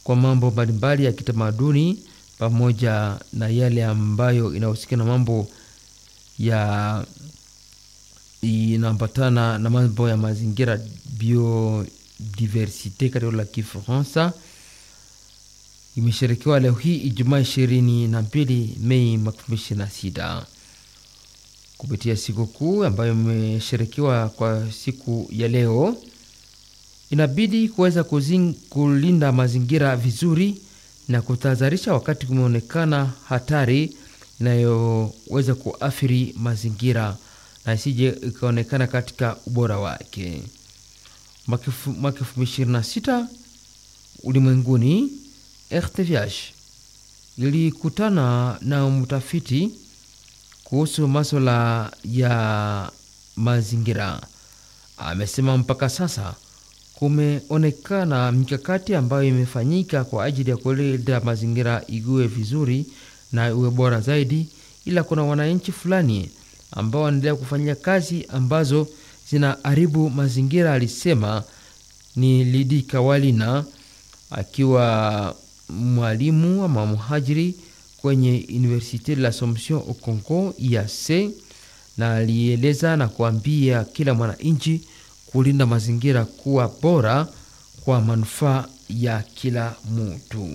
kwa mambo mbalimbali ya kitamaduni pamoja na yale ambayo inahusika na mambo ya inaambatana na mambo ya mazingira biodiversite katika la Kifaransa imesherekewa leo hii Ijumaa ishirini na mbili Mei mwaka elfu mbili ishirini na sita kupitia sikukuu ambayo imesherekewa kwa siku ya leo, inabidi kuweza kulinda mazingira vizuri na kutahadharisha wakati kumeonekana hatari inayoweza kuathiri mazingira na isije ikaonekana katika ubora wake. Mwaka elfu mbili ishirini na sita ulimwenguni RTVH ilikutana na mtafiti kuhusu masuala ya mazingira. Amesema mpaka sasa kumeonekana mikakati ambayo imefanyika kwa ajili ya kulinda mazingira igue vizuri na iwe bora zaidi, ila kuna wananchi fulani ambao wanaendelea kufanya kazi ambazo zinaharibu mazingira, alisema ni Lidi Kawalina akiwa mwalimu ama mhajiri kwenye Universite de l'Assomption au Congo IAC, na alieleza na kuambia kila mwananchi kulinda mazingira kuwa bora kwa manufaa ya kila mtu.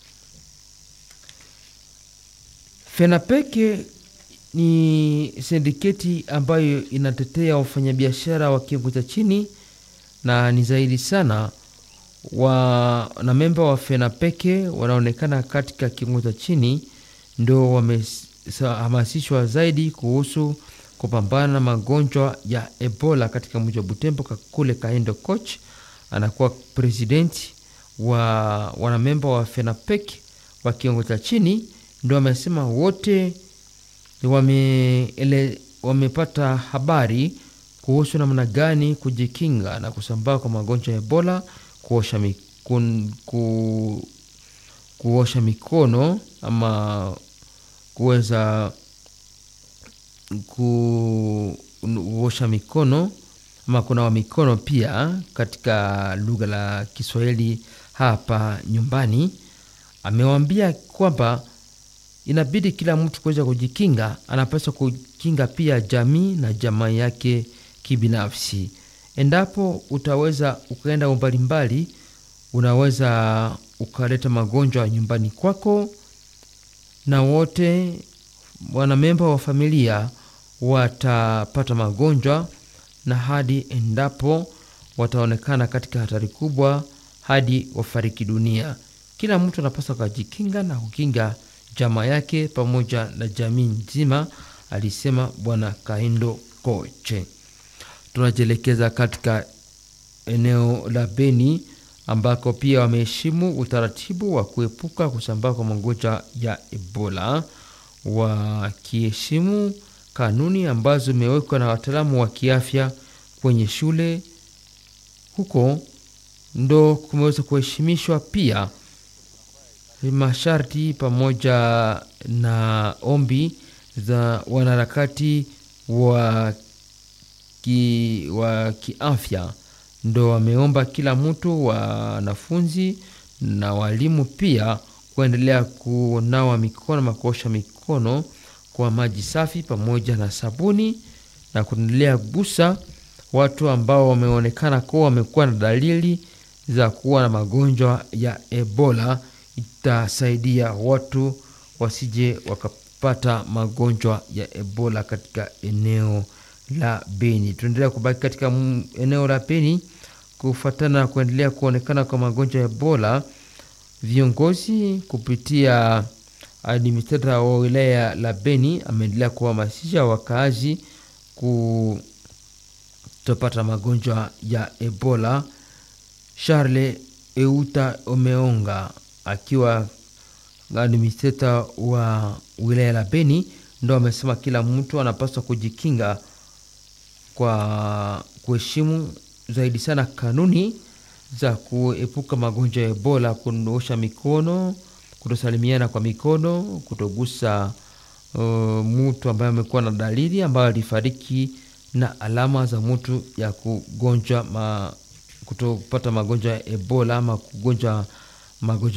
FENAPEK ni sindiketi ambayo inatetea wafanyabiashara wa kiwango cha chini na ni zaidi sana wanamemba wa FENAPEKE wanaonekana katika kiwango cha chini ndo wamehamasishwa zaidi kuhusu kupambana na magonjwa ya Ebola katika mji wa Butembo. Kakule Kaendo Coach anakuwa presidenti wa wanamemba wa FENAPEKE wa kiwango cha chini, ndo wamesema wote wame ele, wamepata habari kuhusu namna gani kujikinga na kusambaa kwa magonjwa ya Ebola kuosha mikun, ku, kuosha mikono ama kuweza kuosha mikono ama kunawa mikono pia katika lugha la Kiswahili hapa nyumbani. Amewaambia kwamba inabidi kila mtu kuweza kujikinga, anapaswa kukinga pia jamii na jamaa yake kibinafsi. Endapo utaweza ukaenda umbalimbali, unaweza ukaleta magonjwa nyumbani kwako, na wote wanamemba wa familia watapata magonjwa, na hadi endapo wataonekana katika hatari kubwa hadi wafariki dunia. Kila mtu anapaswa kujikinga na kukinga jamaa yake pamoja na jamii nzima, alisema Bwana Kaindo Koche. Tunajielekeza katika eneo la Beni ambako pia wameheshimu utaratibu wa kuepuka kusambaa kwa magonjwa ya Ebola, wakiheshimu kanuni ambazo zimewekwa na wataalamu wa kiafya kwenye shule. Huko ndo kumeweza kuheshimishwa pia masharti pamoja na ombi za wanaharakati wa ki, wa kiafya ndo wameomba kila mtu, wanafunzi na walimu pia kuendelea kunawa mikono ama kuosha mikono kwa maji safi pamoja na sabuni na kuendelea gusa watu ambao wameonekana kuwa wamekuwa na dalili za kuwa na magonjwa ya Ebola. Itasaidia watu wasije wakapata magonjwa ya Ebola katika eneo la Beni. Tunaendelea kubaki katika eneo la Beni kufuatana na kuendelea kuonekana kwa magonjwa ya Ebola. Viongozi kupitia administrator wa wilaya la Beni ameendelea kuhamasisha wakaazi kutopata magonjwa ya Ebola. Charles Euta Omeonga akiwa administrator wa wilaya la Beni ndo amesema kila mtu anapaswa kujikinga kwa kuheshimu zaidi sana kanuni za kuepuka magonjwa ya Ebola, kuosha mikono, kutosalimiana kwa mikono, kutogusa uh, mtu ambaye amekuwa na dalili ambayo alifariki na alama za mtu ya kugonjwa ma, kutopata magonjwa ya Ebola ama kugonjwa magonjwa